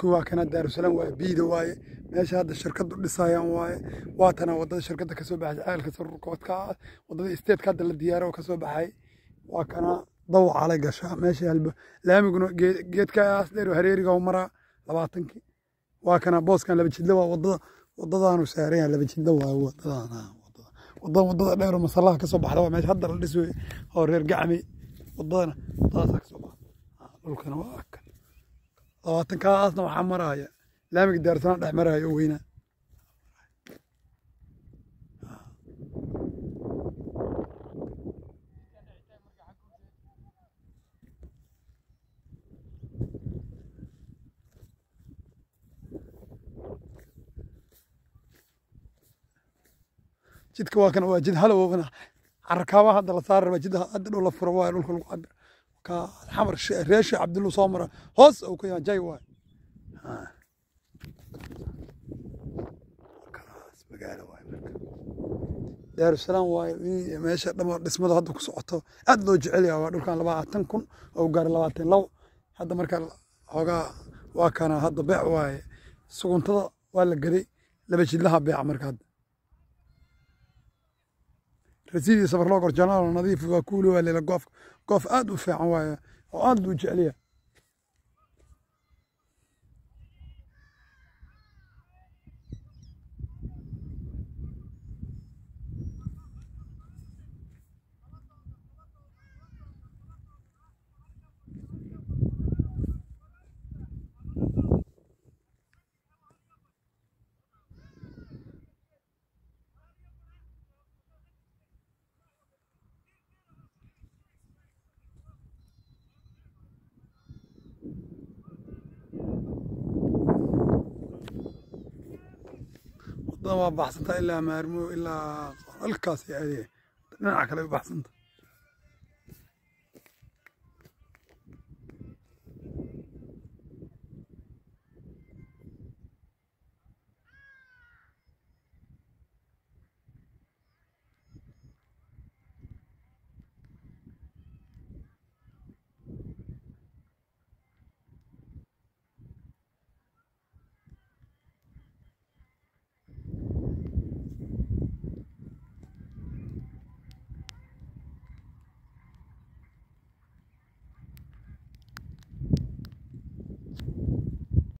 dhulkii waa kana daarusalaam waaye biida waaye meesha hadda shirkaddu dhisayaan waaye waatana waddada shirkadda kasoo baxay ceelka sarurkoodka waddada isteedka hadda la diyaaro oo kasoo baxay waa kana dawacalay gashaa meesha halba laamiguna geedkaas dheer hareeriga maraa labaatankii waa kana booskan laba jidla waa waddada waddadaanu saaran yahay laba jidla waa waddadana waddada waddada dheer oo masallaha kasoo baxda waa meesha hadda la dhiso oo reer gacmi waddadana waddadaasaa kasoo baxda dhulkana waa kan labaatankaasna waxaa maraya laamiga daarsanaa dhex maraya oo weynaa jidka waa kan waa jid halowna carakaaba hadda la saari rabaa jid hadda dhow la furo waayo dhulka lagu cabir ka xamar reeshi cabdullu soo mara hoos uu ka yahay jay waayo magaalo waayo marka daarusalaam waayo meesha dhamo dhismada hadda ku socoto aad loo jecel yahay waa dhulkan labaatan kun oo gaara labaatan labo hadda marka xoogaa waa kana hadda beec waaye suguntada waa la gaday laba jidlaha beeca marka hadda rasiidii safar loo gor janaal nadiif waa kuuli waa leela goof goof aad u fiican waaye oo aad buu jecel yahay wadada waa baxsantaa ilaa maarmo ilaa halkaas aadee dhinaca kale u baxsanta